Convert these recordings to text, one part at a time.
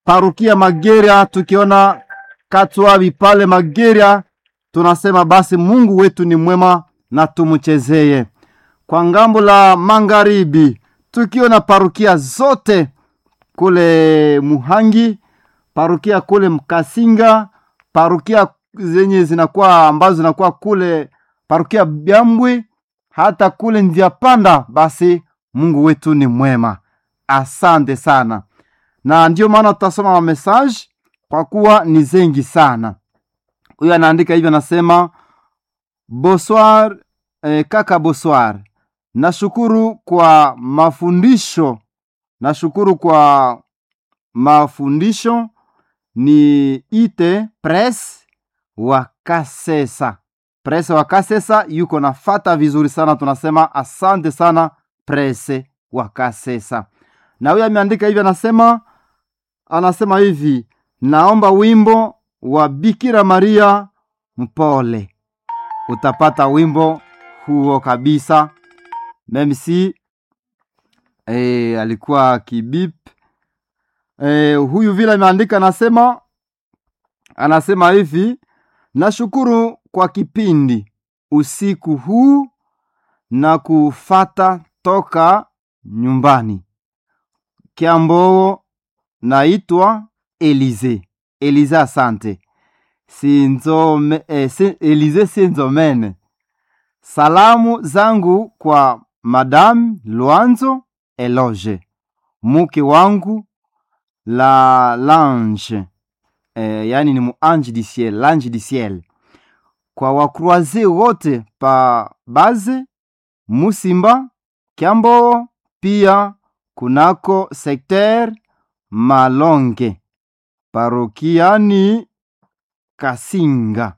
parukia Mageria, tukiona Katwabi pale Mageria, tunasema basi Mungu wetu ni mwema na tumchezeye. Kwa ngambo la magharibi, tukiona parukia zote kule Muhangi, parukia kule Mkasinga, parukia zenye zinakuwa ambazo zinakuwa kule parukia Byambwe, hata kule njia panda, basi Mungu wetu ni mwema. Asante sana, na ndio maana tutasoma ma message kwa kuwa ni zengi sana. Huyo anaandika hivyo, anasema bonsoir, eh, kaka bonsoir, nashukuru kwa mafundisho, nashukuru kwa mafundisho ni ite press wa Kasesa. Press wa Kasesa yuko nafata vizuri sana, tunasema asante sana presse wa Kasesa. Na huyo ameandika hivi, anasema anasema hivi, naomba wimbo wa Bikira Maria mpole. Utapata wimbo huo kabisa, meme si eh, alikuwa kibip eh, huyu vile ameandika, anasema anasema hivi, nashukuru kwa kipindi usiku huu na kufata toka nyumbani Kiamboo. Naitwa Elize Elize, asante Sinzome, eh, si, Elize Sinzomene. Salamu zangu kwa Madame Luanzo Eloge, muke wangu la Lange, eh, yani ni muange du ciel, lange du ciel, kwa wakruaze wote pa baze Musimba Kiambo, pia kunako sekter Malonge parokiani Kasinga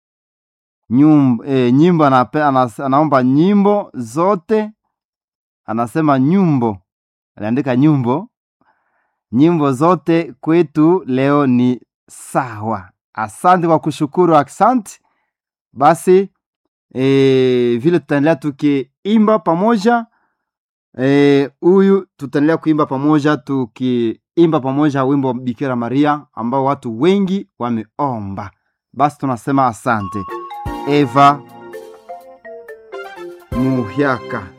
nyumba, eh, nyimbo anape, anas, anaomba nyimbo zote, anasema nyumbo, aliandika nyumbo, nyimbo zote kwetu leo ni sawa. Asante kwa kushukuru, asante basi. E, vile tutaendelea tukiimba pamoja huyu e, tutaendelea kuimba pamoja tukiimba pamoja wimbo wa Bikira Maria ambao watu wengi wameomba. Basi tunasema asante. Eva Muhyaka